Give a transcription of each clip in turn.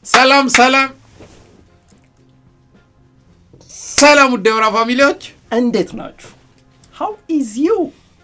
ሰላም ሰላም ሰላም፣ ውድ የወራ ፋሚሊዎች እንዴት ናችሁ? ሃው ኢዝ ዩ?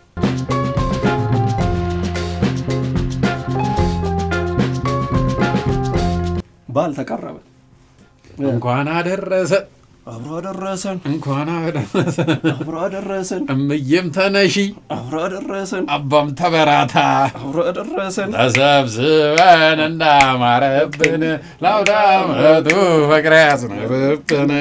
በዓል ተቃረበ። እንኳን አደረሰ አብሮ አደረሰን፣ እንኳን አደረሰ። አብሮ አደረሰን፣ እምዬም ተነሺ አብሮ አደረሰን፣ አባም ተበራታ አብሮ አደረሰን። ተሰብስበን እንዳማረብን ለአውደ ዓመቱ ፍቅር ያዝንብብን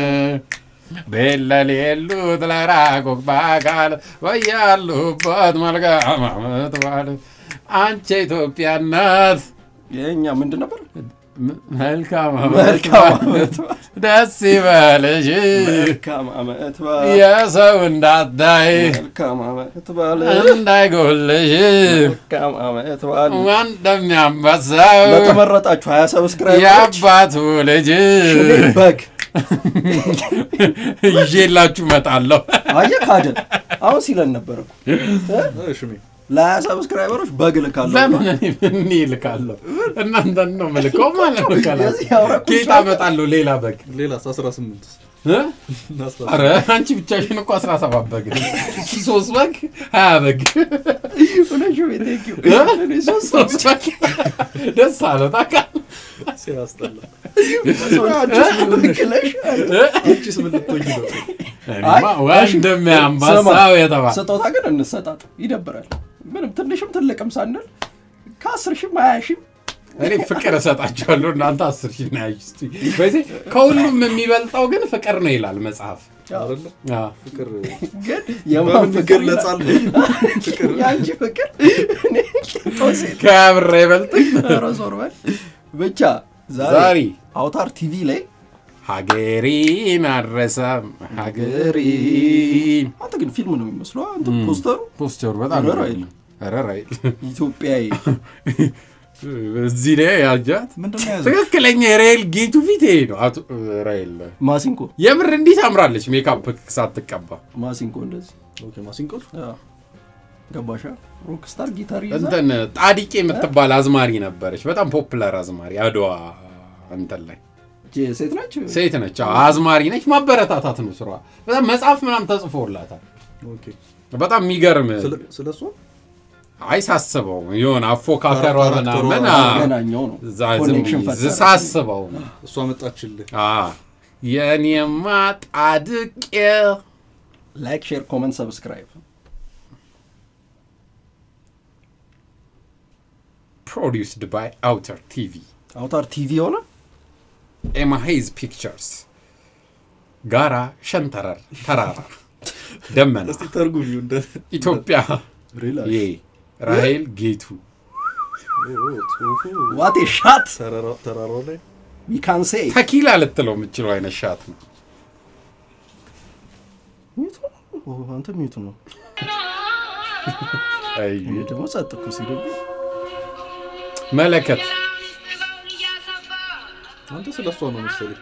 ቤለሌሉት ለራቁቅ በአካል በያሉበት መልካም ዓመት በዓል አንቺ ኢትዮጵያ እናት የእኛ ምንድን ነበር? መልካም ዓመት መልካም በዓል ዓመት በዓል፣ ደስ ይበልሽ መልካም ዓመት በዓል፣ የሰው እንዳታይ መልካም ዓመት በዓል፣ እንዳይጎልሽ መልካም ዓመት በዓል። እንደሚያንበሳው ለተመረጣችሁ ሀያ ሰብስክራይበሮች የአባቱ ልጅ ሽሜ በግ ይዤላችሁ እመጣለሁ። አየህ ካደን አሁን ሲለን ነበር እኮ ሽሜ ለሀያ ሰብስክራይበሮች በግ ልካለሁ። ለምን እኔ እልካለሁ? እናንተን ነው የምልከው ማለት ነው። ካላ የዚህ አውራ ቁንጫ ጌታ እመጣለሁ። ሌላ በግ ሌላ 18 እ? ኧረ አንቺ ብቻሽን እኮ አስራ ሰባት በግ ነው። ሶስት በግ ሀያ በግ ሁለት ሺህ ቤት ቴንኪው። እ? እኔ ሶስት ሶስት በግ ደስ አለ ታውቃለህ። ሲያስጠላ። ብክለሽ እ? አንቺስ ምን ልትሆኚ ነው? እኔማ ወንድሜ አንበሳው የተባለ ስጦታ ግን እንሰጣጥ ይደብራል። ምንም ትንሽም ትልቅም ሳንል ከአስር ሺህም ሀያ ሺህም እኔ ፍቅር እሰጣቸዋለሁ እናንተ አስር ሺህ ነው ያዥ እስኪ። በዚህ ከሁሉም የሚበልጠው ግን ፍቅር ነው ይላል መጽሐፍ። አይደለ? አዎ። ፍቅር ግን የማን በምን ፍቅር ይገለጻል? ፍቅር የአንቺ ፍቅር እኔ ጦሴ ከብር አይበልጥም። ኧረ ዞር በል ብቻ ዛሬ ዛሬ አውታር ቲቪ ላይ ሀገሬን አረሳም ሀገሬን አንተ ግን ፊልም ነው የሚመስለው አንተ ፖስተሩ ፖስቸሩ በጣም ኧረ ራይል። ኧረ ራይል ኢትዮጵያዊ እዚህ ላይ ያጃት ምንድን ነው የያዘው? ትክክለኛ የራይል ጌቱ ፊት ይሄ ነው። አቶ ራይል ማሲንኮ የምር እንዲህ ታምራለች ሜካፕ ሳትቀባ። ማሲንኮ እንደዚህ ኦኬ፣ ማሲንቆ አዎ። ገባሻ ሮክስታር ጊታር ይዛ እንትን ጣዲቄ የምትባል አዝማሪ ነበረች፣ በጣም ፖፑላር አዝማሪ አድዋ እንትን ላይ ጄ- ሴት ናቸው ሴት ነች፣ አዎ፣ አዝማሪ ነች። ማበረታታት ነው ስሯ። በጣም መጽሐፍ ምናምን ተጽፎላታል። ኦኬ። በጣም የሚገርም ስለ- ስለ እሷ አይ ሳስበው የሆነ አፎካከሯ ካራክተሯ ምናምን ገናኛው ነው እዛ ዝም ኮኔክሽን ብዬ ፈጠረ ሳስበው ነው። እሷ መጣችልህ። አ የኔማ ጣድቄ ላይክ ሼር ኮመንት ሰብስክራይብ ፕሮዲውስድ ባይ አውተር ቲቪ አውታር ቲቪ የሆነ ኤማሄዝ ፒክቸርስ ጋራ ሸንተረር ተራራ ደመና እስቲ ተርጉሚው እንደ ኢትዮጵያ ሪላክስ። ዬ ራሄል ጌቱ ኦ፣ ጽሁፉ ዋቴ ሻት ተራራ- ተራራው ላይ ዊካን ሴ ተኪላ ልትለው የምችለው አይነት ሻት ነው። ሚቱ ኦ፣ አንተ ሚቱ ነው አይ እኔ ደግሞ ጸጥ እኮ ሲደግ መለከት አንተ ስለ እሷ ነው መሰለኝ።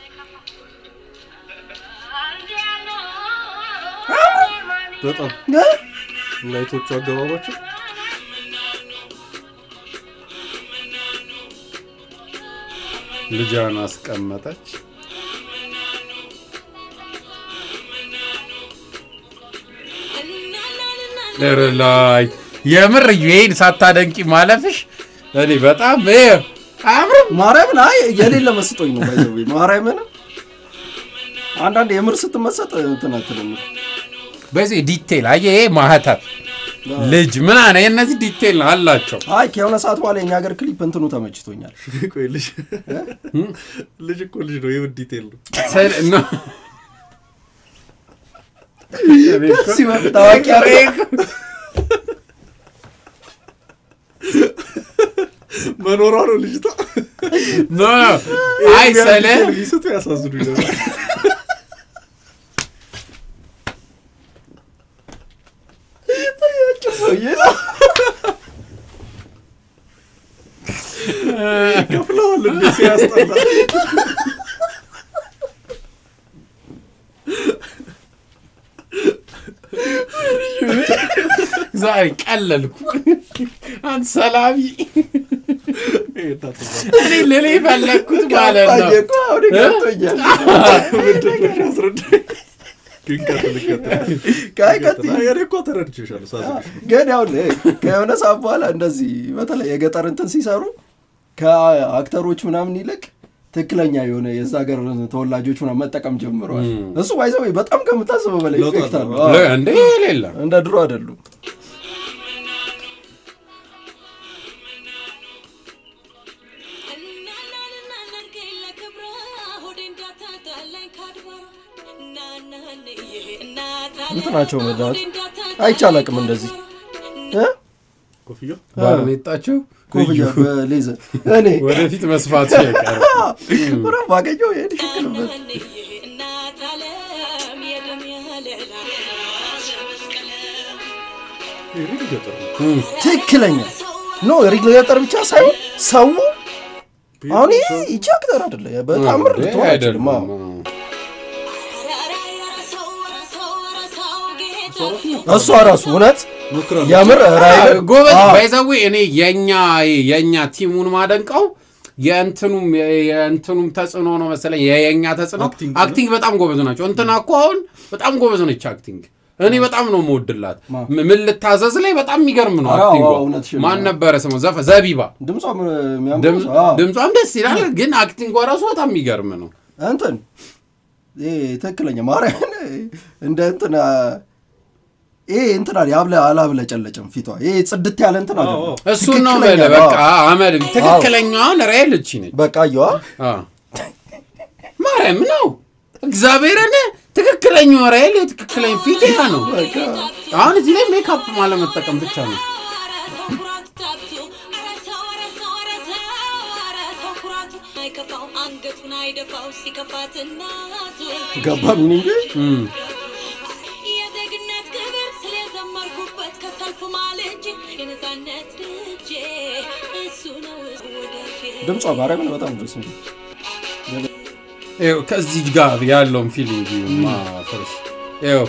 በጣም ላይቶቹ አገባባቸው ልጇን አስቀመጠች። ኧረ ላይ የምር ይሄን ሳታደንቂ ማለፍሽ እኔ በጣም ይኸው አያምርም። ማርያምን አይ የሌለ መስጦኝ ነው ባይዘው ማርያምን አንዳንድ የምር ስትመሰጥ እንትን አትልም በዚህ ዲቴል አየህ፣ ይሄ ማህተር ልጅ ምናምን የእነዚህ ዲቴል ነው አላቸው። አይ ከሆነ ሰዓት በኋላ የኛ ሀገር ክሊፕ እንትኑ ተመችቶኛል ቆይ ልጅ ልጅ እኮ ልጅ ነው። ይኸው ዲቴል ነው። ስል- ነው። እኔ እኮ- ሲመጣ ታዋቂ አድርገው። መኖሯ ነው ልጅቷ። ኖ አይ ስለ ቢስቱ ያሳዝኑ ነበር። ሰውዬ ነው። ከፍለዋል እንደ ሲያስጠላ ዛሬ ቀለልኩ። አንተ ሰላቢ እኔ ልል የፈለግኩት ማለት ነው ገባኝ እኮ አሁን ገብቶኛል። ቃይ ቀጥይ። እኔ እኮ ተረድቼሻለሁ ሳስብሽ ነው። ግን ያው ከሆነ ሰዓት በኋላ እንደዚህ በተለይ የገጠር እንትን ሲሰሩ ከአክተሮች ምናምን ይልቅ ትክክለኛ የሆነ የዛ ሀገር ተወላጆች ምናምን መጠቀም ጀምረዋል። እሱ ባይዘው በጣም ከምታስበው በላይ ለውጥ ኢፌክት አለው። አለው። አዎ። እንዴ ሌላ እንደ ድሮ አይደሉም። እንትናቸው መዳት አይቻል አቅም እንደዚህ እ? ኮፍያው ባርኔጣቸው ኮፍያ በሌዘር እኔ ወደፊት መስፋት አይቀርም። ምራ ባገኘው ይሄድ ይሽክልበት ይሄ ልጅ ገጠር ነው። ትክክለኛ ኖ ሪል ገጠር ብቻ ሳይሆን ሰው አሁን ይሄ ይቺ አክተር አይደለ በጣም ምርጥ እንዴ ትሆን አይደለም። አይችልም። አዎ። እሷ ራሱ እውነት ሞክራለሁ። የምር ራይል ጎበዝ አዎ። ባይዘዊ እኔ የኛ የኛ ቲሙን ማደንቀው የእንትኑም የእንትኑም ተጽዕኖ ነው መሰለኝ የኛ ተጽዕኖ አክቲንግ አክቲንግ በጣም ጎበዝ ናቸው። እንትና እኮ አሁን በጣም ጎበዝ ነች አክቲንግ። እኔ በጣም ነው የምወድላት። ማ? ም- ምን ልታዘዝ ላይ በጣም የሚገርም ነው አዎ፣ አክቲንጓ። አዎ፣ እውነትሽን ነው። ማን ነበረ ስሙ? ዘፈ ዘቢባ ድምጿ የሚያምር ድምፅ- አዎ። ድምጿም ደስ ይላል፣ ግን አክቲንጓ ራሱ በጣም የሚገርም ነው። እንትን ይሄ ትክክለኛ ማርያምን እንደ እንትን ይሄ እንትን አለ ያብለ አላብለጨለጭም ፊቷ ይሄ ጽድት ያለ እንትን አለ አዎ፣ አዎ። እሱን ነው ትክክለኛ የምልህ። በቃ አዎ። አመድ ትክክለኛውን ራይል እቺ ነች። በቃ አየዋ አዎ። ማርያም ነው እግዚአብሔርን ትክክለኛው ራይል የትክክለኛ ፊት ያ ነው። አሁን እዚህ ላይ ሜካፕ ማለመጠቀም ብቻ ነው። አንገቱን አይደፋው ሲከፋት እናቱ ገባ ሚኒንግ እም። የዜግነት ክብር ስለዘመርኩበት ከሰልፉ ማልጄ የነፃነት ልጄ እሱ ነው ወዳጄ ድምጿ ማርያምን በጣም ደስ የሚል ይኸው ከዚህ ጋር ያለውን ፊሊንግ ማፈርስ ይኸው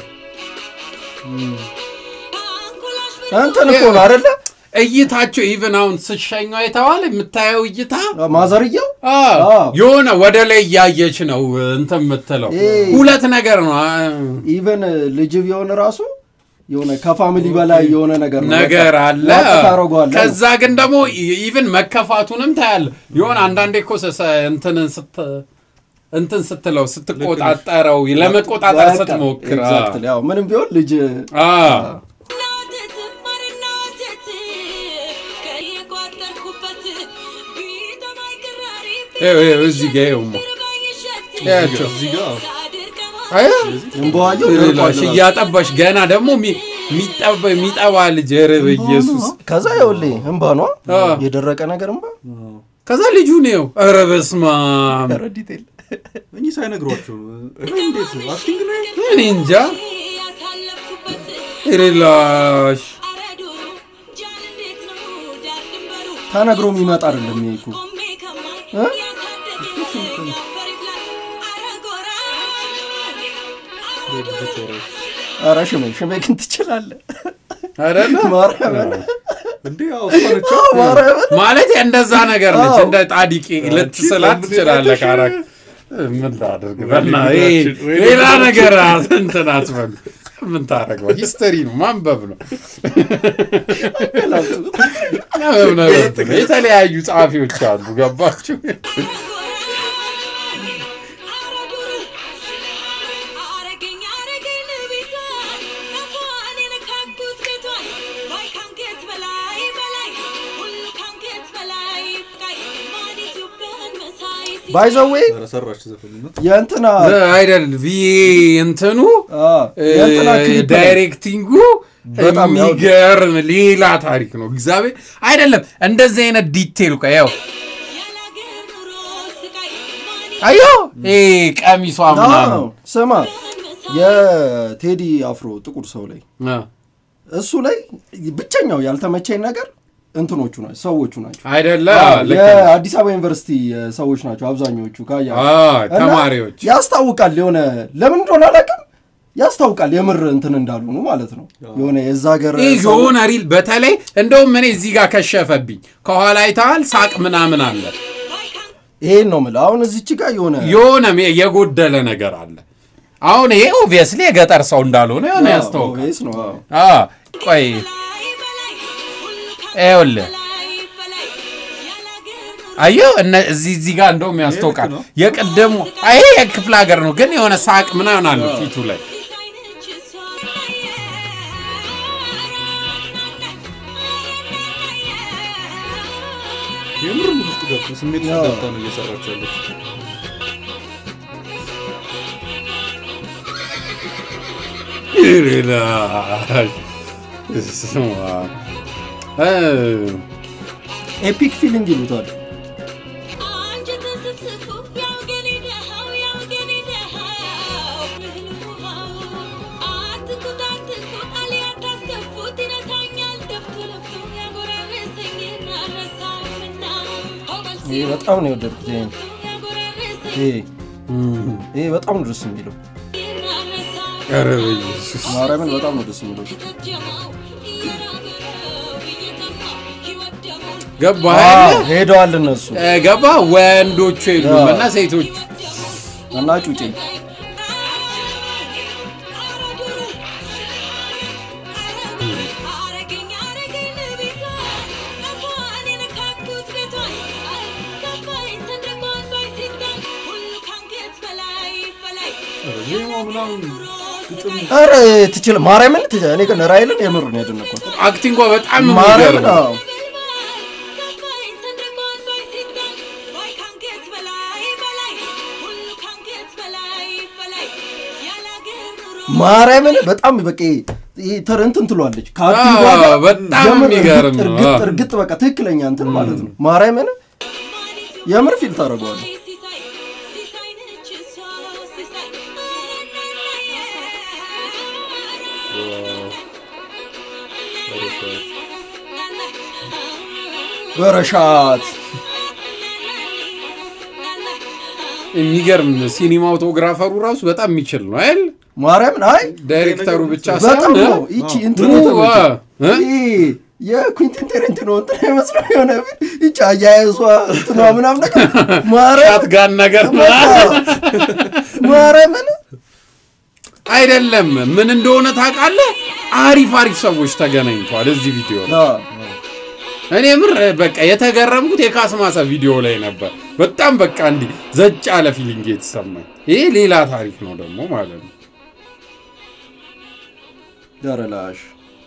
አንጎላሽ እንትን እኮ ነው አይደለ እይታቸው ኢቨን አሁን ስሸኛው የተባለ የምታየው እይታ ማዘርየው አ፣ አዎ። የሆነ ወደ ላይ እያየች ነው እንትን የምትለው ኤ። ሁለት ነገር ነው አ፣ ኢቨን ልጅ ቢሆን ራሱ የሆነ ከፋሚሊ በላይ የሆነ ነገር ነው ነገር በቃ አለ። ዋጥ ታደርገዋለህ። ከዛ ግን ደግሞ ኢቨን መከፋቱንም ታያለ። የሆነ አንዳንዴ እኮ ሰ- እንትንን ስት እንትን ስትለው ስትቆጣጠረው ለመቆጣጠር በቃ ስትሞክር አ፣ exactly፣ ያው ምንም ቢሆን ልጅ አ፣ ናወተት ማርና ወተት ከየቋጠርኩበት ቢጠማኝ ቅራሪ ይኸው ይኸው እዚህ ጋ ይኸውማ ቢርባኝ እሸት ያቸው እዚህ ጋር ሳድር ቀማ አያ እንበዋየው ሌላሽ እያጠባሽ ገና ደግሞ የሚ- የሚጠባ የሚጠባ ልጅ ኧረ በኢየሱስ ከዛ ይኸውልህ እንባ ነው አ። የደረቀ ነገር እንባ ከዛ ልጁ ነው ኧረ በስመ አብ ዲቴል እኚህ ሳይነግሯቸው ነው። እንዴት ነው አክቲንግ ነው? እኔ እንጃ ያሳለፍኩበት ሬላሽ አረ ዱሩ ጃን እንዴት ነው ዳር ድንበሩ ተነግሮ የሚመጣ አይደለም ይሄ እኮ ቆሜ ከማይ እ? ያሳደገኝ ያፈር ይብላል አረ ጎራ ኧረ ሽሜ ሽሜ ግን ትችላለህ አይደለ ማርያምን እንዴ ያው እሷ ነች። ማርያምን ማለት እንደዛ ነገር ነች። አዎ። እንደ ጣዲቂ ልትስላት ትችላለህ። ካራክ ምን ላድርግ በና ይሄ ሌላ ነገር እንትን አትበሉ። ምን ታደርገው? ሂስተሪ ነው ማንበብ ነው ማንበብ ነው። እንትን ነው። የተለያዩ ጸሐፊዎች አሉ። ገባችሁ? አረገኝ አረገኝ ቤቷን ከፏን የነካኩት ቤቷን ባይ ካንገት በላይ በላይ ሁሉ ካንገት በላይ ቃይ ማን ኢትዮጵያን መሳይ ባይዘዌ ኧረ ሰራች ዘፈን የእንትና አይደል ቪ እንትኑ አ፣ የእንትና ክሊፕ ላይ ዳይሬክቲንጉ በጣም ያው- የሚገርም ሌላ ታሪክ ነው። እግዚአብሔር አይደለም እንደዚህ አይነት ዲቴል ቆይ ያው ያላገር ኑሮ ስቃይ ማን አዮ ይሄ ቀሚሷ አዎ፣ ምናምን ስማ የቴዲ አፍሮ ጥቁር ሰው ላይ አ፣ እሱ ላይ ብቸኛው ያልተመቸኝ ነገር እንትኖቹ ናቸው ሰዎቹ ናቸው አይደለ አዎ፣ ልክ ነው። የአዲስ አበባ ዩኒቨርሲቲ ሰዎች ናቸው አብዛኞቹ ካያ አ፣ ተማሪዎች ያስታውቃል የሆነ ለምን እንደሆነ አላውቅም ያስታውቃል የምር እንትን እንዳልሆኑ ማለት ነው። የሆነ የዛ ሀገር ይህ ሰው- የሆነ ሪል በተለይ እንደውም እኔ እዚህ ጋር ከሸፈብኝ ከኋላ አይተሃል ሳቅ ምናምን አለ ይሄን ነው የምልህ። አሁን እዚች ጋር የሆነ የሆነ የጎደለ ነገር አለ አሁን ይሄ ኦብቪየስሊ የገጠር ሰው እንዳልሆነ የሆነ ያስታውቃል ኦቤስ ነው አዎ። አ ቆይ ይኸውልህ አየው እነ እዚህ እዚህ ጋር እንደውም ያስታውቃል ነው። የቅድሙ አይ የክፍለ ሀገር ነው ግን የሆነ ሳቅ ምናምን አለ ፊቱ ላይ የምር ሙድ ውስጥ ገብቶ ስሜት ውስጥ አዎ። ገብታ ነው እየሰራች ያለች። ይላል ስማ እ ኤፒክ ፊሊንግ ይሉታል። ይሄ በጣም ነው የወደድኩት። ይሄን ይሄ ይሄ በጣም ነው ደስ የሚለው። ኧረ በኢየሱስ ማርያምን በጣም ነው ደስ የሚለው። ገባ አዎ፣ ሄደዋል እነሱ ገባ ወንዶቹ የሉም እና ሴቶቹ እና ጩጬ ዜማው ምናምን ግጥም ኧረ ትችል ማርያምን ትችል። እኔ ግን ራይልን የምር ነው ያደነኳት። አክቲንጓ በጣም ማርያምን የሚገርም አዎ። ማርያምን በጣም በቃ ይሄ ተር እንትን ትሏለች ከአክቲንግ አዎ፣ ጋር በጣም የምር የሚገርም እርግጥ ነው። እርግጥ እርግጥ በቃ ትክክለኛ እንትን ማለት ነው። ማርያምን የምር ፊል ታደርገዋለህ። በረሻት የሚገርም ሲኒማቶግራፈሩ ራሱ በጣም የሚችል ነው አይደል? ማርያምን አይ ዳይሬክተሩ ብቻ በጣም ሳይሆን ነው ይቺ እንትን እ? የተመቸኝ። እ? ይሄ የኩንቲን ቴሬንቲኖ እንትን አይመስለው የሆነ ፊልም ይቺ አያያዟ እንትኗ ምናምን ነገር ማርያም ሻትጋን ነገር ማርያምን አይደለም። ምን እንደሆነ ታውቃለህ? አሪፍ አሪፍ ሰዎች ተገናኝተዋል እዚህ ቪዲዮ ላይ። አዎ። እኔ ምር በቃ የተገረምኩት የካስማሳ ቪዲዮ ላይ ነበር። በጣም በቃ እንዲህ ዘጭ ያለ ፊሊንግ የተሰማኝ። ይሄ ሌላ ታሪክ ነው ደግሞ ማለት ነው። ደረላሽ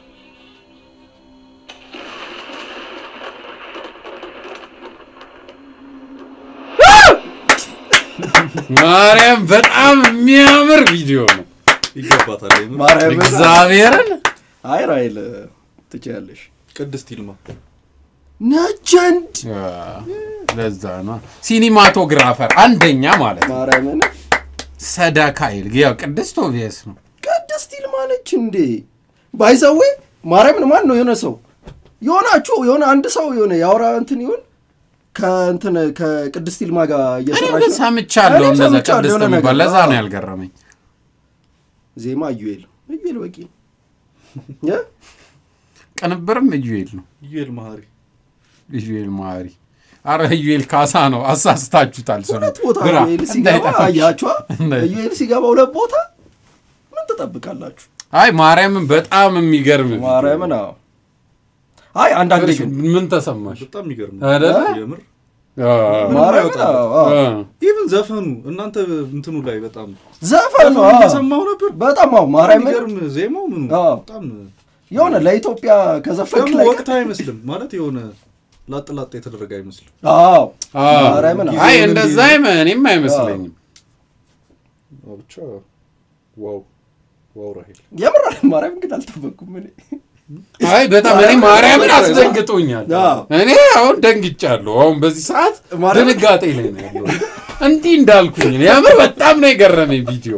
ማርያም በጣም የሚያምር ቪዲዮ ነው። ይገባታል። የምር ማርያምን እግዚአብሔርን አይ ራይል ትችያለሽ ቅድስት ይልማ ነጀንድ ለዛ ነው ሲኒማቶግራፈር አንደኛ ማለት ነው። ማርያምን ሰዳካይል ያው ቅድስት ኦቪየስ ነው። ቅድስት ይልማ ነች እንዴ ባይዘዌ ማርያምን ማን ነው የሆነ ሰው የሆናችሁ የሆነ አንድ ሰው የሆነ የአውራ እንትን ይሁን ከእንትን ከቅድስት ይልማ ጋር እኔ እየሰራች ግን ነው። ሰምቻለሁ እኔም እንደዛ ሰምቻለሁ ቅድስት የሆነ የሚባል ነገር። ለዛ ነው አዎ። ያልገረመኝ። ዜማ እዩኤል እዩኤል በቂ እ? ቅንብርም እዩኤል ነው። ዩኤል መሀሪ ኢዩኤል ማሪ አረ ኢዩኤል ካሳ ነው። አሳስታችሁታል። ስሙ ሁለት ቦታ ግራ ኢዩኤል ሲገባ እንዳይጠፋ። አያችኋ እንዳይ- ኢዩኤል ሲገባ ሁለት ቦታ ምን ትጠብቃላችሁ አይ ማርያምን በጣም የሚገርም ቪዲዮ ማርያምን ነው። አዎ አይ አንዳንዴ ግን ምን ተሰማሽ? በጣም የሚገርም ነው። አይደለ? የምር አ- ማርያምን አዎ አዎ አ። ኢቭን ዘፈኑ እናንተ እንትኑ ላይ በጣም ዘፈኑ ዘፈኑ አዎ እየሰማሁ ነበር። በጣም አዎ ማርያምን የሚገርም ዜማው ምኑ አዎ። በጣም የሆነ ለኢትዮጵያ ከዘፈንክ ደግሞ ላይ ወቅት አይመስልም ማለት የሆነ ላጥ ላጥ የተደረገ አይመስልም። አዎ አ። ማርያምን አዎ አይ ጊዜውን እንደዛ እንዲህ- አይመ- እኔም አይመስለኝም። አዎ፣ ብቻ ዋው ዋው ራሄል የምር ማርያምን ግን አልጠበቅኩም እኔ አይ በጣም እኔ ማርያምን አስደንግጦኛል። አዎ። እኔ አሁን ደንግጫለሁ። አሁን በዚህ ሰዓት ማርያምን- ድንጋጤ ላይ ነው ያለው። እንዲህ እንዳልኩኝ ነው። የምር በጣም ነው የገረመኝ ቪዲዮ።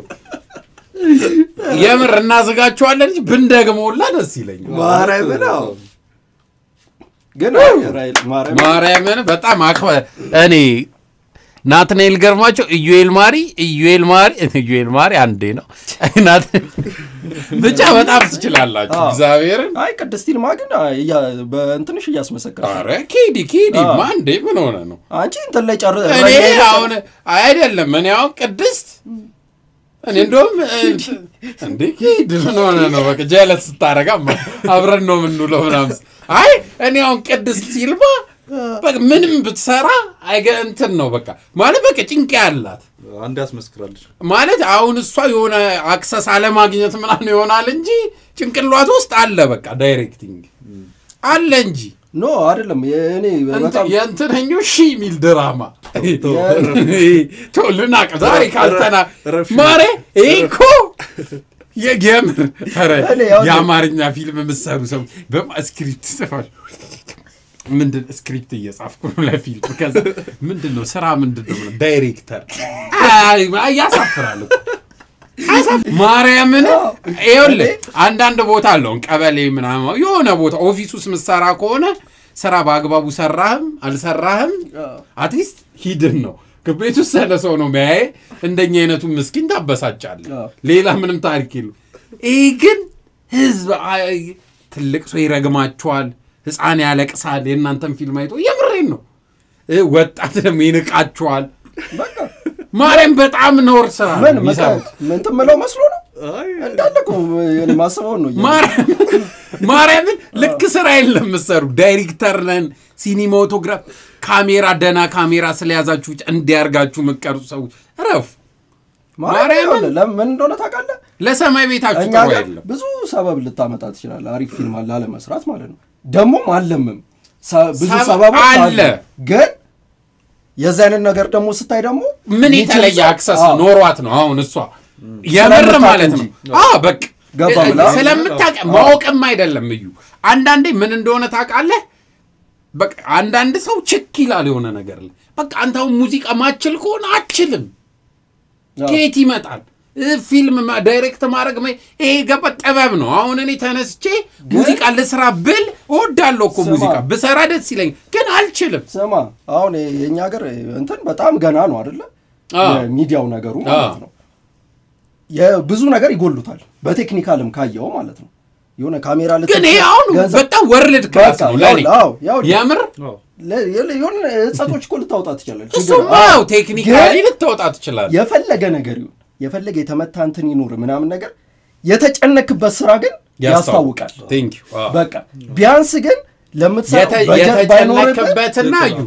የምር እናዘጋቸዋለን እንጂ ብንደግመውላ ደስ ይለኛል። ማርያምን አዎ ግን ራይል ማርያምን ማርያምን በጣም አክበ እኔ ናትናኤል ገርማቸው፣ ኢዩኤል ማሪ፣ ኢዩኤል ማሪ፣ ኢዩኤል ማሪ አንዴ ነው። ናት- ብቻ በጣም ትችላላችሁ አዎ። እግዚአብሔርን። አይ ቅድስት ይልማ ግን እያ- በእንትንሽ እያስመሰከረ ኧረ ኪዲ ኪዲ አዎ። ማ እንዴ ምን ሆነ ነው? አንቺ እንትን ላይ ጨር እኔ እረኛ ላይ ጨር- አሁን አይደለም እኔ አሁን ቅድስት እኔ እንደውም እንዴ ኪድ ምን ሆነ ነው? በቃ ጀለት ስታረጋ አብረን ነው የምንውለው ምናምን። አይ እኔ አሁን ቅድስት ሲልማ በቃ ምንም ብትሰራ አይገ እንትን ነው በቃ ማለት በቃ ጭንቅ ያላት አንድ ያስመስክራለች። ማለት አሁን እሷ የሆነ አክሰስ አለማግኘት ምናምን ይሆናል እንጂ ጭንቅሏት ውስጥ አለ በቃ ዳይሬክቲንግ አለ እንጂ ኖ አይደለም የእኔ በጣም እንትን- የእንትነኞ ሺ የሚል ድራማ ልናቅ ዛሬ ካልተና ረፍ- ማሬ ይህ እኮ የምር ኧረ እኔ ያው- የአማርኛ ፊልም የምትሰሩ ሰው በስክሪፕት ጽፋል ምንድን ስክሪፕት እየጻፍኩ ነው ለፊልም ከዛ ምንድን ነው ስራ ምንድን ነው ምናምን፣ ዳይሬክተር አይ፣ ያሳፍራል እኮ። አያሳፍ- ማርያምን ይኸውልህ አንዳንድ ቦታ አለውን ቀበሌ ምናምን የሆነ ቦታ ኦፊስ ውስጥ ምሰራ ከሆነ ስራ በአግባቡ ሰራህም አልሰራህም አትሊስት ሂድን ነው ቤት ውስጥ ያለ ሰው ነው ሚያየ እንደኛ አይነቱ ምስኪን ታበሳጫለህ አዎ። ሌላ ምንም ታሪክ የለም ይህ ግን ህዝብ አይ፣ ትልቅ ሰው ይረግማቸዋል ህፃን ያለቅሳል የእናንተን ፊልም አይቶ የምሬን ነው እ፣ ወጣት ደግሞ ይንቃቸዋል በቃ ማርያም በጣም ነውር ስራ ነው ምን የሚሰሩት ምን ትምለው መስሎ ነው አይ እንዳለ እኮ እኔ ማስበውን ነው እያልኩ። ማርያምን ማርያምን ልክ ስራ የለም ምሰሩ ዳይሬክተር ነን ሲኒማቶግራፍ ካሜራ ደና ካሜራ ስለያዛችሁ እንዲያርጋችሁ ምቀርጹ ሰዎች ረፉ ማርያምን ማርያምን ለምን ምን እንደሆነ ታውቃለህ? ለሰማይ ቤታችሁ እኛ ጥሩ ጋር የለም ብዙ ሰበብ ልታመጣ ትችላለህ። አሪፍ ፊልም አለ አለመስራት ማለት ነው። ደግሞም አለምም ሰ- ብዙ ሰበብ ሰበቦች አለ። አለ። ግን የዚህ አይነት ነገር ደግሞ ስታይ ደግሞ ምን የሚችል የተለየ ሰው- አክሰስ አዎ፣ ኖሯት ነው አሁን እሷ የምር ስለምታውቅ ማለት ነው እንጂ። አዎ በቃ ገባ ብላ? ስለምታውቅ ማወቅም አይደለም እዩ አንዳንዴ ምን እንደሆነ ታውቃለህ በቃ አንዳንድ ሰው ችክ ይላል የሆነ ነገር ላይ በቃ አንተ አሁን ሙዚቃ ማችል ከሆነ አችልም አዎ። ከየት ይመጣል እ፣ ፊልም ማ- ዳይሬክት ማድረግ ማ- ይሄ ገባ ጥበብ ነው አሁን እኔ ተነስቼ ሙዚቃ ልስራ ብል እወዳለሁ እኮ ስማ። ሙዚቃ ብሰራ ደስ ይለኝ ግን አልችልም ስማ አሁን የእኛ ሀገር እንትን በጣም ገና ነው አይደለ? አዎ። የሚዲያው ነገሩ ማለት አዎ። ነው። የብዙ ነገር ይጎሉታል። በቴክኒካልም ካየው ማለት ነው። የሆነ ካሜራ ልት ግን ይሄ አሁን በጣም ወርልድ ክላስ ነው ለኔ ያው ያው የምር አዎ። የሆነ እጸቶች እኮ ልታወጣ ትችላለች። እሱማ ያው ቴክኒካሊ ልትወጣ ትችላል የፈለገ ነገር ይሁን የፈለገ የተመታ እንትን ይኑር ምናምን ነገር የተጨነክበት ስራ ግን ያስታውቃል። ቴንክ ዩ በቃ ቢያንስ ግን ለምትሰራው በጀት ባይኖርብህ የተጨነክበትና እዩ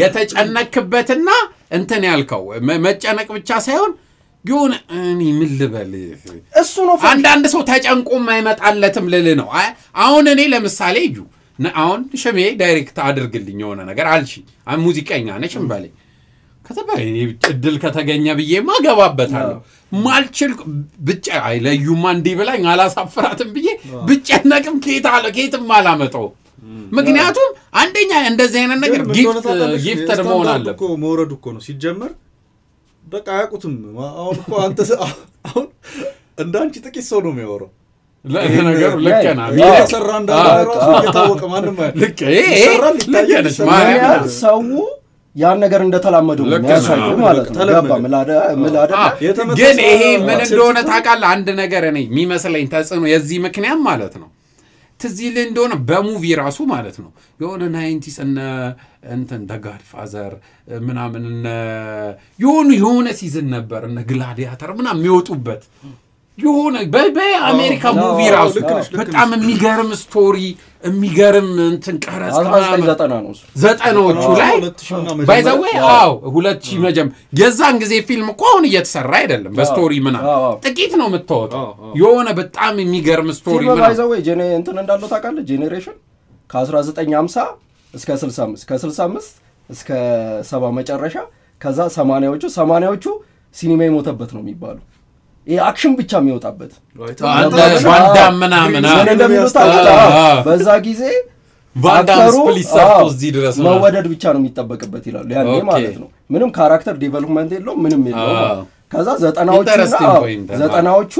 የተጨነክበትና እንትን ያልከው መ- መጨነቅ ብቻ ሳይሆን የሆነ እኔ ምን ልበል እሱ ነው ፈ- አንዳንድ ሰው ተጨንቆም አይመጣለትም ልል ነው አይ፣ አሁን እኔ ለምሳሌ እዩ ነ- አሁን ሽሜ ዳይሬክት አድርግልኝ የሆነ ነገር አልሽ አይ፣ ሙዚቀኛ ነች እንበለኝ ከተባ እኔ እድል ከተገኘ ብዬማ እገባበታለሁ ማልችል ብቻ አይ ለዩማ እንዲህ ብላኝ አላሳፍራትም ብዬ ብጨነቅም ከየት አለ ከየትም አላመጣው ምክንያቱም አንደኛ እንደዚህ አይነት ነገር ግን ምን እንደሆነ ጊፍት ታውቃለች? ጊፍትድ የስታንዳርድ መሆን እኮ አለበት መውረዱ እኮ ነው ሲጀመር። በቃ አያውቁትም። አሁን እኮ አንተ አሁን እንደ አንቺ ጥቂት ሰው ነው የሚያወራው። ለነገሩ ልክ ነህ አዎ። ሚዲያ ሰራ እንዳለ አዎ። ራሱ እየታወቀ ማንም አያ- ልክ ይሄ ይሄ ይሰራል፣ ልክ ይታያል፣ ነች ይሰራል። ምን ማርያም ያህል ሰው ያን ነገር እንደተላመደው ነው ልክ ነው። የሚያሳየው ማለት ነው። ተለመደ። ገባ ምላደ ምላደ አ፣ የተመታ ግን ሰው ይሄ ምን ሴት እንደሆነ ስትሆን- ታውቃለህ? አንድ ነገር እኔ የሚመስለኝ ተጽዕኖ የዚህ ምክንያት ማለት ነው ትዝ ይልህ እንደሆነ በሙቪ ራሱ ማለት ነው የሆነ ናይንቲስ እነ እንትን ደጋድ ፋዘር ምናምን እነ የሆኑ የሆነ ሲዝን ነበር እነ ግላዲያተር ምናምን የሚወጡበት የሆነ በ- በአሜሪካ አዎ፣ ሙቪ አዎ፣ ራሱ ልክ ነሽ፣ ልክ በጣም የሚገርም ስቶሪ የሚገርም እንትን ቀረጻ ምናምን 1990 ነው እሱ። ዘጠናዎቹ አዎ፣ ላይ ሁለት ሺህ ምናምን ባይዘዌ መጀመሪያ። አዎ ሁለት ሺህ መጀመ የዛን ጊዜ ፊልም እኮ አሁን እየተሰራ አይደለም በስቶሪ ምናምን አዎ፣ አዎ። ጥቂት ነው የምታወጣው አዎ፣ አዎ። የሆነ በጣም የሚገርም ስቶሪ ፊልም ምናምን ባይዘው ጄኔ እንትን እንዳለው ታውቃለህ? ጄኔሬሽን ከ1950 እስከ 65 ከ65 እስከ ሰባ መጨረሻ ከዛ ሰማንያዎቹ ሰማንያዎቹ ሲኒማ የሞተበት ነው የሚባሉ ይሄ አክሽን ብቻ የሚወጣበት አንተ አዎ። ቫንዳም ምናምን አ- ምን እንደሚሉት አዎ፣ ታውቃለህ? አዎ። በዛ ጊዜ ቫንዳም አክተሩ ስፕሊት ሰርቶ አዎ፣ እዚህ ድረስ ነው። መወደድ ብቻ ነው የሚጠበቅበት ይላሉ። ያኔ ኦኬ። ማለት ነው። ምንም ካራክተር ዴቨሎፕመንት የለውም፣ ምንም የለውም። አዎ። ከዛ ዘጠናዎቹ Interesting point ነው። ዘጠናዎቹ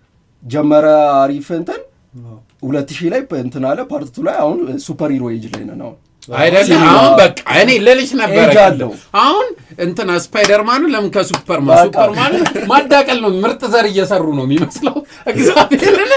ጀመረ አሪፍ እንትን ሁለት ሺህ ላይ እንትን አለ ፓርቲቱ ላይ አሁን ሱፐር ሂሮ ኤጅ ላይ ነን አሁን አይደለም ሲኒማ። አሁን በቃ እኔ ልልሽ ነበረ ኤጅ አለው። አሁን እንትና ስፓይደርማኑ ለምን ከሱፐርማን በቃ። ሱፐርማን ማዳቀል ነው ምርጥ ዘር እየሰሩ ነው የሚመስለው እግዚአብሔርን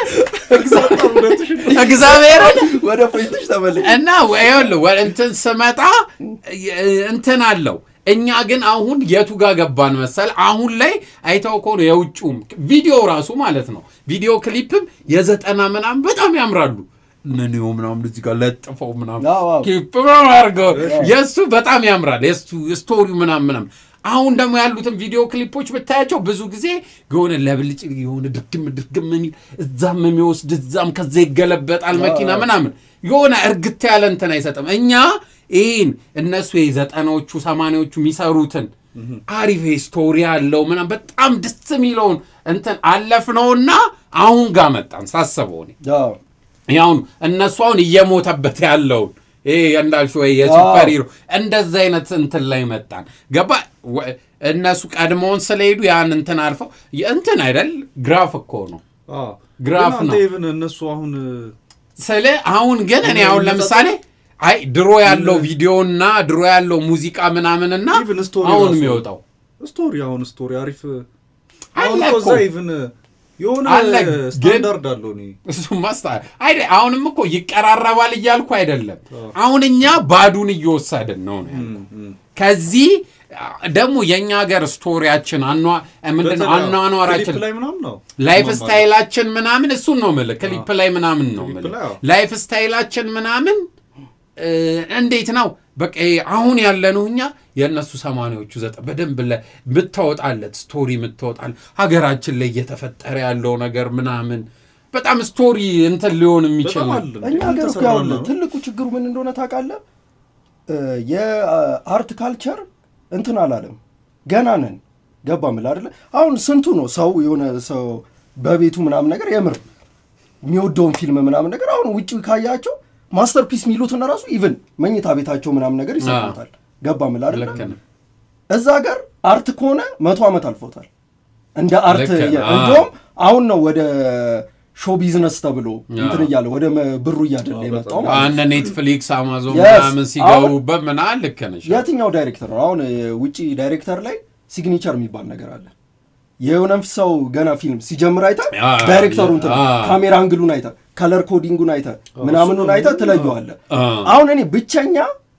እግዚአብሔርን ወደ ፖይንቶች ተመልክ እና ይኸውልህ ወ- እንትን ስመጣ የ- እንትን አለው እኛ ግን አሁን የቱ ጋር ገባን መሰል አሁን ላይ አይተው ከሆነ የውጭውም ቪዲዮ ራሱ ማለት ነው ቪዲዮ ክሊፕም የዘጠና ምናምን በጣም ያምራሉ ነኒዮ ምናምን እዚህ ጋር ለጥፈው ምናምን አዎ፣ አዎ። ኪፕ ምናምን አድርገው የእሱ በጣም ያምራል የእሱ ስቶሪው ምናምን ምናምን አሁን ደግሞ ያሉትን ቪዲዮ ክሊፖች ብታያቸው ብዙ ጊዜ የሆነ ለብልጭ የሆነ ድርግም ድርግም የሚል እዛም የሚወስድ እዛም ከዛ ይገለበጣል መኪና ምናምን የሆነ እርግት ያለ እንትን አይሰጥም። እኛ ይህን እነሱ የዘጠናዎቹ ሰማንያዎቹ የሚሰሩትን አሪፍ ስቶሪ ያለው ምናምን በጣም ደስ የሚለውን እንትን አለፍነውና አሁን ጋር መጣን ሳስበው እኔ ያሁን እነሱ አሁን እየሞተበት ያለውን ይሄ እንዳልሽው ወይ የሱፐር ሂሮ እንደዛ አይነት እንትን ላይ መጣን። ገባ ወ- እነሱ ቀድሞውን ስለሄዱ ያን እንትን አልፈው እንትን አይደል ግራፍ እኮ ነው ግራፍ ግን አንተ ነው። ኢቭን እነሱ አሁን ስለ አሁን ግን እኔ አሁን ለምሳሌ አይ ድሮ ያለው ቪዲዮና ድሮ ያለው ሙዚቃ ምናምንና Even story አሁን ራሱ የሚወጣው ስቶሪ አሁን ስቶሪ አሪፍ አለ አሁን እኮ እዛ እኮ። ኢቭን የሆነ አለ ግን- ስታንዳርድ አለው እኔ እሱ ማስታ አይደ አሁንም እኮ ይቀራረባል እያልኩ አይደለም። አሁን እኛ ባዱን እየወሰድን ነው ነው ያልኩት። ከዚህ ደግሞ የእኛ ሀገር ስቶሪያችን አኗ ምንድን ነው በተለይ አኗኗራችን ክሊፕ ላይ ምናምን ነው ላይፍ ስማማለሁ። ስታይላችን ምናምን እሱን ነው የምልህ። ክሊፕ ላይ ምናምን ነው ክሊፕ የምልህ። ላይ አዎ። ላይፍ ስታይላችን ምናምን እ፣ እንዴት ነው በቃ ይሄ አሁን ያለነው እኛ የእነሱ ሰማንያዎቹ ዘጠኝ በደንብ ለ- የምታወጣለት ስቶሪ የምታወጣለት ሀገራችን ላይ እየተፈጠረ ያለው ነገር ምናምን በጣም ስቶሪ እንትን ሊሆን የሚችል በጣም ነው። አለ እኛ ሀገር እኮ የተሰራ ያለ ነው። ትልቁ ችግሩ ምን እንደሆነ ታውቃለህ? እ፣ የአርት ካልቸር እንትን አላለም። ገና ነን። ገባ ምል አይደለ? አሁን ስንቱ ነው ሰው የሆነ ሰው በቤቱ ምናምን ነገር የምር የሚወደውን ፊልም ምናምን ነገር አሁን ውጭ ካያቸው ማስተርፒስ የሚሉትን ራሱ ኢቭን መኝታ ቤታቸው ምናምን ነገር ይሰሩታል። ገባ ምል አይደለ? ልክ ነው። እዛ ሀገር አርት ከሆነ መቶ ዓመት አልፎታል። እንደ አርት ልክ ነው። የ- አዎ። እንዲሁም አሁን ነው ወደ ሾው ቢዝነስ ተብሎ እንትን እያለ ወደ መ- ብሩ እያደለ የመጣው ማለት ነው። አነ ኔትፍሊክስ አማዞን Yes። ምናምን ሲገቡበት ምናምን ልክ ነሽ። የትኛው ዳይሬክተር ነው አሁን እ፣ ውጪ ዳይሬክተር ላይ ሲግኒቸር የሚባል ነገር አለ። የሆነ ሰው ገና ፊልም ሲጀምር አይተ አ፣ ዳይሬክተሩ እንትን አ። ካሜራ አንግሉን አይተ ከለር ኮዲንጉን አይተ ምናምኑን አይተ ትለየዋለ። አ። አሁን እኔ ብቸኛ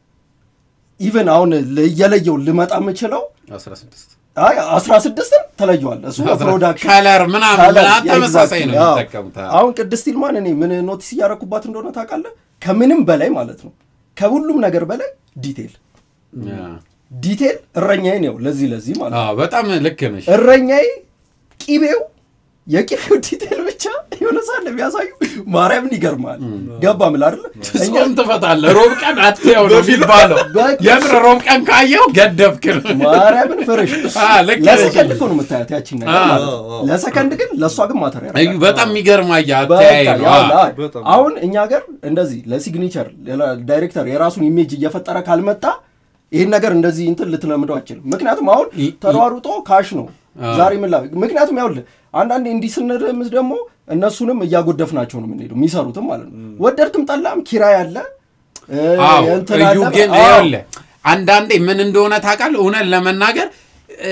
ኢቨን አሁን እየለየው ልመጣ የምችለው 16 አይ አስራ ስድስትን ተለየዋል። እሱ ፕሮዳክሽን ከለር ምናምን ከለር፣ ምናምን ተመሳሳይ ነው exactly፣ አዎ። የሚጠቀሙት። አሁን ቅድስት ይልማን እኔ ምን ኖቲስ እያረኩባት እንደሆነ ታውቃለህ? ከምንም በላይ ማለት ነው ከሁሉም ነገር በላይ ዲቴል ያ። ዲቴል እረኛዬ ነው። ለዚህ ለዚህ ማለት ነው አዎ፣ በጣም ልክ ነሽ። እረኛዬ ቂቤው የቂቤው ዲቴል ብቻ የሆነ ሳለ የሚያሳዩ ማርያምን ይገርማል። ገባ ምል አይደለ እኛ ጾም ትፈታለህ። ሮብ ቀን አትየው ነው የሚባለው። በቃ- የምር ሮብ ቀን ካየው ገደብክ ነው። ማርያምን ፍርሽ አ፣ ልክ ነሽ። ለሰከንድ እኮ ነው የምታያት ያቺን ነገር አ፣ ማለት ነው። አ፣ አ። ለሰከንድ ግን ለእሷ ግን ማተር እዩ፣ ያደርጋል። በጣም የሚገርም አየህ በቃ አተያይ ነው። ያው አ፣ ላይ በጣም። አሁን እኛ ሀገር እንደዚህ ለሲግኒቸር ሌላ ዳይሬክተር የራሱን ኢሜጅ እየፈጠረ ካልመጣ ይህን ነገር እንደዚህ እንትን ልትለምደው አችልም። ምክንያቱም አሁን ይ- ተሯሩጦ ካሽ ነው አዎ። ዛሬ ምን ላ ምክንያቱም ያውልህ አንዳንዴ እንዲህ ስንርምስ ደግሞ እነሱንም እያጎደፍናቸው ነው የምንሄደው የሚሰሩትም ማለት ነው። ወደድክም ጠላም ኪራይ አለ እ፣ አዎ እንትን እዩ አለ። ግን አዎ። ይኸውልህ አንዳንዴ ምን እንደሆነ ታውቃለህ? እውነት ለመናገር እ፣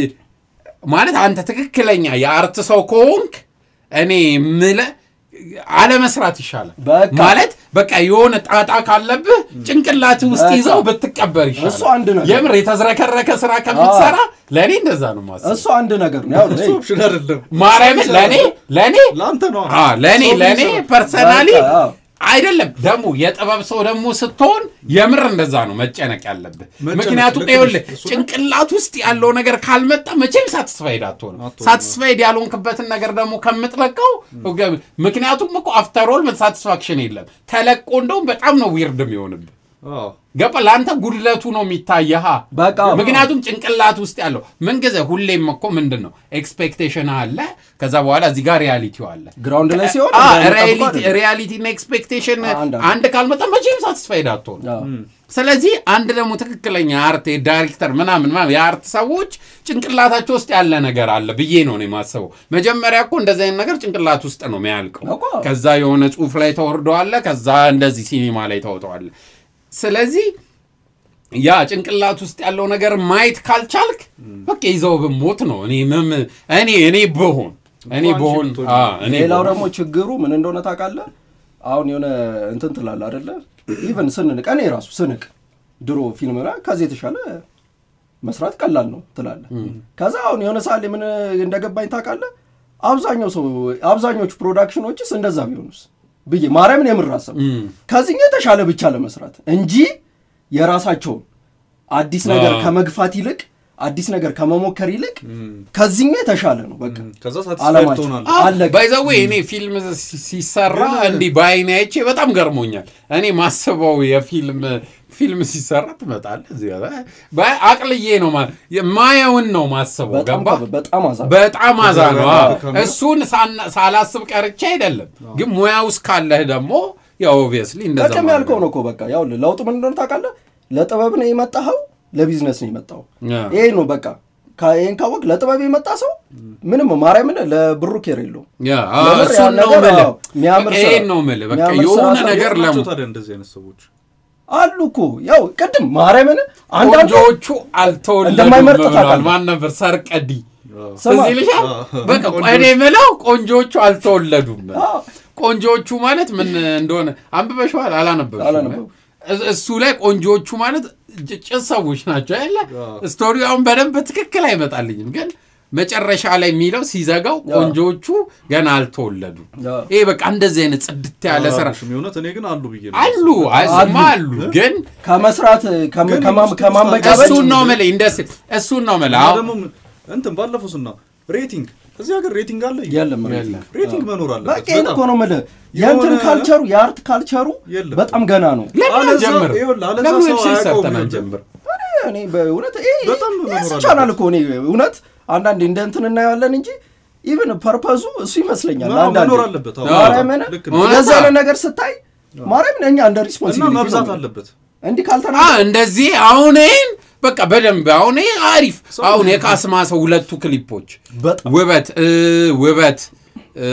ማለት አንተ ትክክለኛ የአርት ሰው ከሆንክ እኔ ምልህ አለመስራት ይሻላል። በቃ። ማለት በቃ የሆነ ጣጣ ካለብህ ጭንቅላት ውስጥ በቃ። ይዘው ብትቀበር ይሻላል። እሱ አንድ ነገር። የምር የተዝረከረከ ስራ ከምትሰራ ለእኔ እንደዛ ነው ማሰብ። እሱ አንድ ነገር ነው። ያው እሱ ኦፕሽን አይደለም ማርያምን ለእኔ ለእኔ ለአንተ ነው አ ለእኔ ሰው ለእኔ የሚሰራው። ፐርሰናሊ በቃ፣ አዎ። አይደለም ደግሞ የጥበብ ሰው ደግሞ ስትሆን የምር እንደዛ ነው መጨነቅ ያለብህ። መጨነቅ ምክንያቱም ልክ ይኸውልህ ነሽ። እሱ ነው። ጭንቅላት ውስጥ ያለው ነገር ካልመጣ መቼም ሳትስፋይድ አትሆንም። አትሆንም። ሳትስፋይድ ያልሆንክበትን ነገር ደግሞ ከምትለቀው ምክንያቱም እኮ አፍተሮል ሳቲስፋክሽን የለም። ተለቆ እንደውም በጣም ነው ዊርድ የሚሆንብህ። አዎ። ገባ ለአንተ ጉድለቱ ነው የሚታየህ። በቃ ምክንያቱም ጭንቅላት ውስጥ ያለው ምንጊዜ ሁሌም እኮ ምንድን ነው ኤክስፔክቴሽን አለ፣ ከዛ በኋላ እዚህ ጋር ሪያሊቲው አለ። ግራውንድ ላይ ሲሆን አ፣ እንደምጠብቀው ሪያሊቲ አይደለም። ሪያሊቲ እና ኤክስፔክቴሽን አንድ አንድ ካልመጣ መቼም ሳትስፋይድ አትሆን። አዎ። ስለዚህ አንድ ደግሞ ትክክለኛ አርት ዳይሬክተር ምናምን ምናምን የአርት ሰዎች ጭንቅላታቸው ውስጥ ያለ ነገር አለ ብዬ ነው እኔ የማስበው። መጀመሪያ እኮ እንደዚህ አይነት ነገር ጭንቅላት ውስጥ ነው የሚያልቀው። እኮ። ከዛ የሆነ ጽሁፍ ላይ ተወርደዋለ፣ ከዛ እንደዚህ ሲኒማ ላይ ተወጠዋለ። ስለዚህ ያ ጭንቅላት ውስጥ ያለው ነገር ማየት ካልቻልክ በቃ ይዘው ብሞት ነው። እኔ ምም እኔ እኔ ብሆን እኔ አንቺ ብሆን ብትሆኚ። አ፣ እኔ ሌላው ብሆን- ደግሞ ችግሩ ምን እንደሆነ ታውቃለህ? አሁን የሆነ እንትን ትላለህ አይደለ? ኢቨን ስንንቅ እኔ ራሱ ስንቅ ድሮ ፊልም ላይ ከዚህ የተሻለ መስራት ቀላል ነው ትላለህ። ከዛ አሁን የሆነ ሳሌ ምን እንደገባኝ ታውቃለህ? አብዛኛው ሰው አብዛኞቹ ፕሮዳክሽኖችስ እንደዛ ቢሆኑስ ብዬ ማርያምን የምራሰብ ከዚህኛው የተሻለ ብቻ ለመስራት እንጂ የራሳቸውን አዲስ ነገር አዎ። ከመግፋት ይልቅ አዲስ ነገር ከመሞከር ይልቅ ከዚህኛው የተሻለ ነው በቃ ከዛ ሳትስፋይድ አላማቸው ትሆናለህ። አለቀ። ባይዘዌ እኔ ፊልም ሲ- ሲሰራ እንዲህ በአይኔ አይቼ በጣም ገርሞኛል። እኔ ማስበው የፊልም ፊልም ሲሰራ ትመጣለህ እዚህ ጋር በ- አቅልዬ ነው ማ- የማየውን ነው ማስበው። በጣም ገባ በጣም አዛ በጣም አዛ ነው። አዎ። ከካሜራ- እሱን ሳና- ሳላስብ ቀርቼ አይደለም፣ ግን ሙያ ውስጥ ካለህ ደግሞ ያው ኦብቪየስሊ እንደዛ ቀደም ማድረግ ያልከው ነው እኮ በቃ ያው ለውጥ ምን እንደሆነ ታውቃለህ። ለጥበብ ነው የመጣኸው፣ ለቢዝነስ ነው የመጣው። ያ። ይሄ ነው በቃ ካ- ይሄን ካወቅ ለጥበብ የመጣ ሰው ምንም ማርያምን ለብሩ ኬር የለውም። ያ ለምር እሱን ያን ነው ነገር የምልህ። አዎ፣ የሚያምር በቃ ስራ- ይሄን ነው የምልህ። በቃ የሚያምር የሆነ ስራ ነገር የት ለሙ ናቸው ታዲያ እንደዚህ አይነት ሰዎች? አሉ እኮ ያው ቅድም ማርያምን አንዳንዱ ቆንጆዎቹ አልተወለዱም እንደማይመርጥ ብለዋል። ታውቃለህ። ማን ነበር ሰርቀዲ ስማ፣ እዚህ ልሻል አዎ። በቃ ቆንጆዎች- እኔ የምለው ቆንጆዎቹ አልተወለዱም። አዎ። ቆንጆዎቹ ማለት ምን እንደሆነ አንብበሽዋል? አላነበብሽም? አላነበብኩም። እስ- እሱ ላይ ቆንጆዎቹ ማለት ጭ- ጭስ ሰዎች ናቸው ያለ አዎ። ስቶሪውን በደንብ በትክክል አይመጣልኝም፣ ግን መጨረሻ ላይ የሚለው ሲዘጋው ቆንጆዎቹ ገና አልተወለዱም። አዎ። ይሄ በቃ እንደዚህ አይነት ጽድት ያለ ስራ አላልኩሽም፣ የእውነት እኔ ግን አሉ ብዬ ነው አሉ የማስበው። አይስማ አሉ ግን ከመስራት ከመ- ግን ከማ- ውስጥ ከማንበጫበጭ እሱን ነው የምልህ እንደስ እሱን ነው የምልህ እና አሁን ደግሞ ምን- እንትን ባለፈው ስና ሬቲንግ እዚህ ሀገር ሬቲንግ አለ የለም የለም። ሬቲንግ መኖር አለበት በቃ ይሄን በጣም። እኮ ነው የምልህ የእንትን የሆነ- ካልቸሩ የአርት ካልቸሩ የለም። በጣም ገና ነው። ለምን አለዛ- አንጀምር? ይኸውልህ፣ አለዛ ለምን ሰው ዌብሳይት አያውቀውም ሰርተን ነበር። አንጀምር? እኔ በእውነት ይሄ በጣም መኖር እሱ አለበት። ቻናል እኮ እኔ እውነት አንዳንዴ እንደ እንትን እናየዋለን እንጂ ኢቭን ፐርፐዙ እሱ ይመስለኛል። አዎ፣ አንዳንዴ መኖር አለበት። አዎ፣ ማርያምን ልክ ነው። እንደዚህ አይነት ነገር ስታይ ማርያምን እኛ እንደ እና ሪስፖንሲቢሊቲ መብዛት ነው አለበት እንዲህ አ ካልተናገር እንደዚህ አሁን ይሄን በቃ በደንብ አሁን ይሄ አሪፍ አሁን የካስማ ሰው ሁለቱ ክሊፖች በጣም ውበት እ ውበት እ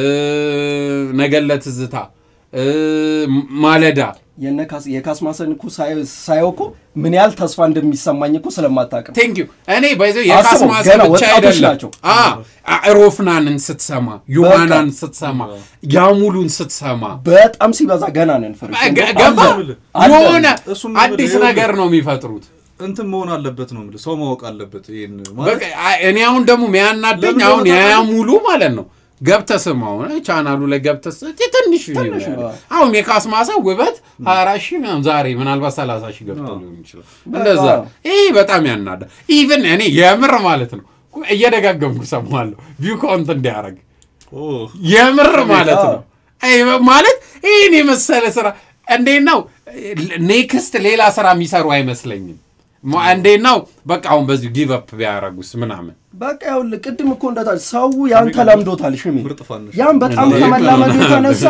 ነገለ ትዝታ እ ማለዳ የነካስ የካስማሰን እኮ ሳይ- ሳየው እኮ ምን ያህል ተስፋ እንደሚሰማኝ እኮ ስለማታውቅ ነው። ቴንክ ዩ እኔ ባይዘው አስበው፣ የካስማ ሰው ገና ብቻ ወጣቶች አይደለም ናቸው። አ ሮፍናንን ስትሰማ ዮሐናን ስትሰማ ያሙሉን ስትሰማ በጣም ሲበዛ ገና ነን ፍሬ ገ- ገባ አለ። የሆነ እሱም አዲስ ይኸውልህ፣ ነገር ነው የሚፈጥሩት እንትን መሆን አለበት ነው የምልህ ሰው ማወቅ አለበት ይሄን በቃ ማለት አ- እኔ አሁን ደግሞ የሚያናደኝ ለምን አሁን እንደሆነ ያ ታውቃለህ? ሙሉ ማለት ነው ገብተህ ስማው ቻናሉ ላይ ገብተህ ስ- ትንሽ ትንሽ ነው ነው። ያለው። አሁን የካስማሳ ውበት ሀያ አራት ሺህ ምናምን ዛሬ ምናልባት ሰላሳ ሺህ ገብቶ ሊሆን ይችላል እንደዛ ይህ በጣም ያናዳ ኢቭን እኔ የምር ማለት ነው እየደጋገምኩ ሰማለሁ ቪው ካውንት እንዲያደርግ ኦ፣ የምር ማለት አዎ። ነው አይ ማለት ይህን የመሰለ ስራ እንዴት ነው ኔክስት ሌላ ስራ የሚሰሩ አይመስለኝም ማ- እንዴት ነው በቃ አሁን በዚሁ ጊቭ አፕ ቢያደርጉስ ምናምን በቃ ይኸውልህ ቅድም እኮ እንደታል ሰው ያን ተላምዶታል። ሽሜ ምርጥ ፋንሽ ያን በጣም እንዴ? ከመላመዱ የተነሳ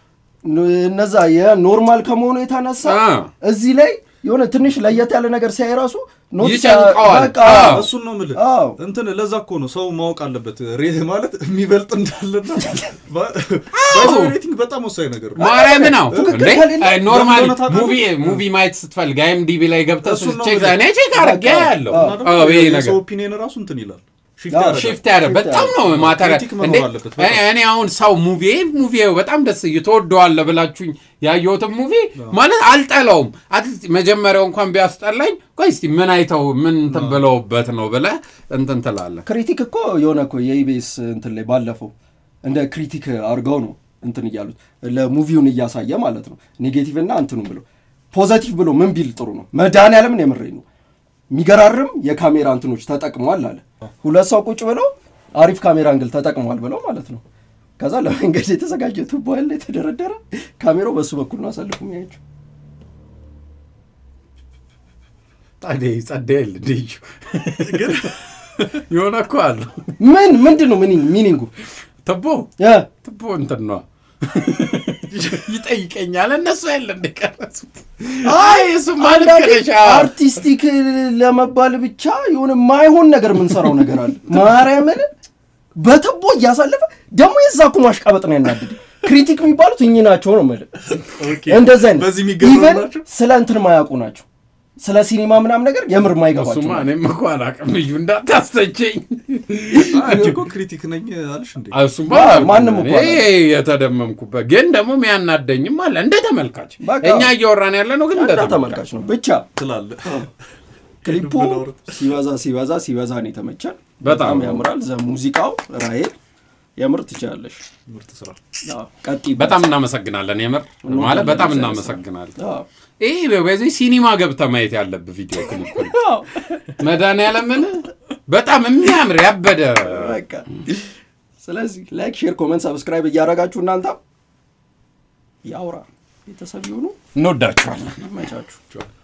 እነዛ የኖርማል ከመሆኑ የተነሳ አ። እዚህ ላይ የሆነ ትንሽ ለየት ያለ ነገር ሲያይ ራሱ ኖት ይጨንቀዋል። በቃ አዎ። እሱን ነው የምልህ አዎ። እንትን ለዛ እኮ ነው ሰው ማወቅ አለበት ሬ ማለት የሚበልጥ እንዳለና ሬቲንግ በጣም ወሳኝ ነገር ነው ማርያም ነው ትክክል እንዴ ከሌለ ኖርማሊ ለምን እንደሆነ ታውቃለህ? ሙቪ ሙቪ ማየት ስትፈልግ አይኤምዲቢ ላይ ገብተህ እሱን ነው ቼክ የምልህ። እኔ ቼክ አድርጌ በቃ። ያለው አዎ። እና ደግሞ አዎ ይሄ ነገር የሰው ኦፒኒየን ራሱ እንትን ይላል ሽፍት አዎ፣ ያደርጋል ሽፍት ያደርግ በጣም ነው ማተር ክሪቲክ መኖር እንዴ አለበት እኔ እኔ አሁን ሰው ሙቪ ሙቪ በጣም ደስ እየተወደዋለ ብላችሁኝ ያየሁትን ሙቪ ማለት አልጠላውም። አትሊስት መጀመሪያው እንኳን ቢያስጠላኝ ቆይ እስቲ ምን አይተው ምን እንትን ብለውበት ነው ብለህ እንትን ትላለህ። ክሪቲክ እኮ የሆነ እኮ የኢቤስ እንትን ላይ ባለፈው እንደ ክሪቲክ አድርገው ነው እንትን እያሉት ለሙቪውን እያሳየ ማለት ነው ኔጌቲቭ እና እንትኑ ብሎ ፖዘቲቭ ብሎ ምን ቢል ጥሩ ነው መድኃኒዓለምን የምሬኝ ነው የሚገራርም የካሜራ እንትኖች ተጠቅመዋል አለ ሁለት ሰው ቁጭ ብለው አሪፍ ካሜራ አንግል ተጠቅመዋል ብለው ማለት ነው ከዛ ለመንገድ የተዘጋጀ ቱቦ ያለ የተደረደረ ካሜራው በሱ በኩል ነው አሳልፉ የሚያቸው ታዲያ ጸደል ልዩ ግን የሆነ እኮ አለው ምን ምንድን ነው ሚኒንግ- ሚኒንጉ ትቦ እ ትቦ እንትን ነዋ ይጠይቀኛል። እነሱ ያለ እንደቀረጹት አይ እሱ ማለት አንዳንዴ ከለሻ አርቲስቲክ ለመባል ብቻ የሆነ ማይሆን ነገር የምንሰራው ነገር አለ። ማርያምን በትቦ እያሳለፈ ደግሞ የዛ እኮ ማሽቃበጥ ነው ያናድድ። ክሪቲክ የሚባሉት እኚህ ናቸው ነው የምልህ። ኦኬ። እንደዛ አይነት በዚህ የሚገርሙ ኢቨን ናቸው። ስለ እንትን ማያውቁ ናቸው። ስለ ሲኒማ ምናምን ነገር የምር ማይገባቸው እሱማ ናቸው። እኔም እኮ አላውቅም። እዩ እንዳታስተቸኝ። አንቺ እኮ ክሪቲክ ነኝ አልሽ እንዴ? እሱማ ማ- አላውቅም። ማንም እኮ እኔ የተደመምኩበት ግን ደግሞ የሚያናደኝም አለ እንደ ተመልካች በቃ። እኛ እያወራን ያለ ነው ግን እንደ እንደ ተመልካች ተመልካች ነው ብቻ ትላለህ። ክሊፑ ሄዱ ብለው ሲበዛ ሲበዛ ሲበዛ ነው የተመቸን። በጣም በጣም ያምራል። ዘ ሙዚቃው ራሄል የምር ትችላለሽ። ምርጥ ስራ። አዎ፣ ቀጥይበት። በጣም እናመሰግናለን። የምር ማለት በጣም እናመሰግናለን። አዎ። ይህ በዚህ ሲኒማ ገብተህ ማየት ያለብህ ቪዲዮ ክሊፕ ነው። አዎ፣ መድኃኒዓለምን በጣም የሚያምር ያበደ በቃ ስለዚህ ላይክ፣ ሼር፣ ኮመንት፣ ሰብስክራይብ እያደረጋችሁ እናንተ ያውራ ቤተሰብ ይሁኑ። እንወዳችኋለን። ይመቻችሁ።